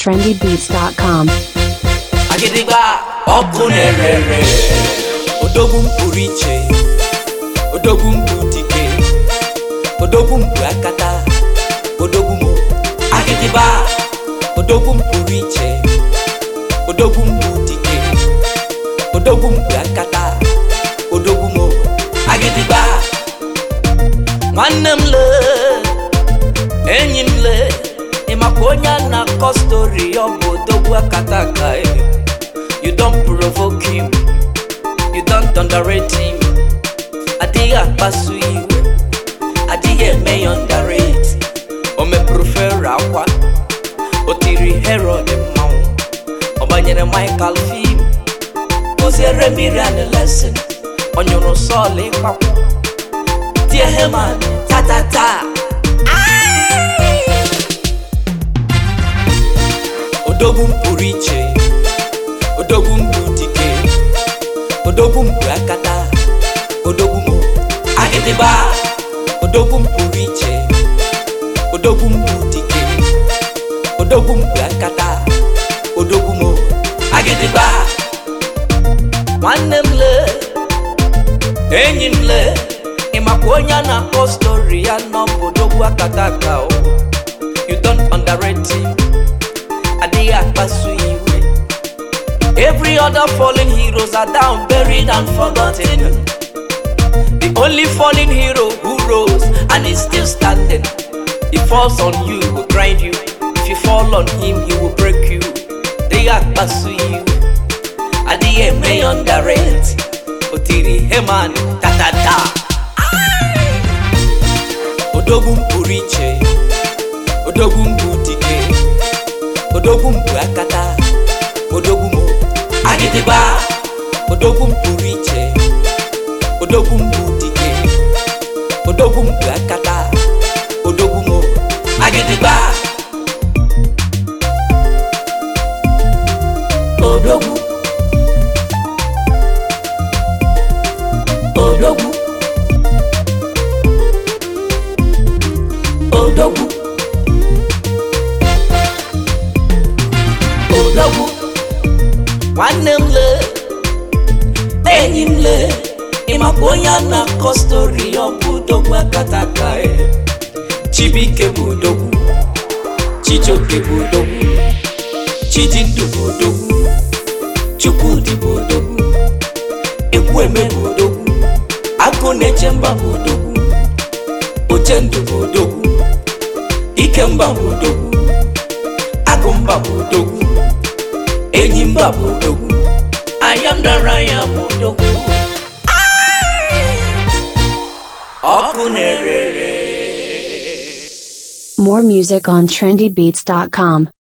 trendybeats.com. Agịdịgba ọkụ na-ere ere odogwu m pụrụ iche odogwu m bụ dike odogwu m bụ akata odogwu m agịdịgba odogwu m pụrụ iche odogwu m bụ dike odogwu m bụ akata odogwu m agịdịgba nwanne m lee enyi m lee ị makwa onye a na-akọ stori ọ bụ odogwu akata aka you don't provoke him you don't underrate him adịghị akpasu iwe adịghị eme ya underrate o mepụrụ fero akwa o tiri herod mmanwụ ọ banyere michael fim kụziere miriam lesson ọ nyụrụ sọl ịkpakwu tie heman tatata odogwu m pụrụ iche odogwu m bụ dike odogwu m bụ akata odogwu m agịdịgba odogwu m pụrụ iche odogwu m bụ dike odogwu m bụ akata odogwu m agịdịgba nwanne m lee enyi m lee ị makwa onye a na-akọ stori ya nọ bụ odogwu akata aka o you don't underrate him adịghị akpasu iwe every other fallen heroes are down buried and forgotten the only fallen hero who rose and is still standing he falls on you he will grind you if you fall on him he will break you adịghị akpasu iwe adịghị eme ya underrate o tiri heman tatata odogwu m pụrụ iche odogwu m bụ dike odogwu m bụ akata odogwu m agịdịgba odogwu m pụrụ iche odogwu m bụ dike odogwu m bụ akata odogwu m agịdịgba odogwu odogwu odogwu odogwu nwanne m lee enyi m lee ịmakwa onye a na-akọ stori ọ bụ odogwu akata aka chibike bụ odogwu chijioke bụ odogwu chidindu bụ odogwu chukwudị bụ odogwu ekwueme bụ odogwu agụ na-eche mba bụ odogwu ochendụ bụ odogwu ikemba bụ odogwu agụmba bụ odogwu enyi mba bụ odogwu ayamdara ya bụ odogwu ọkụ na-ere More music on trendybeats.com.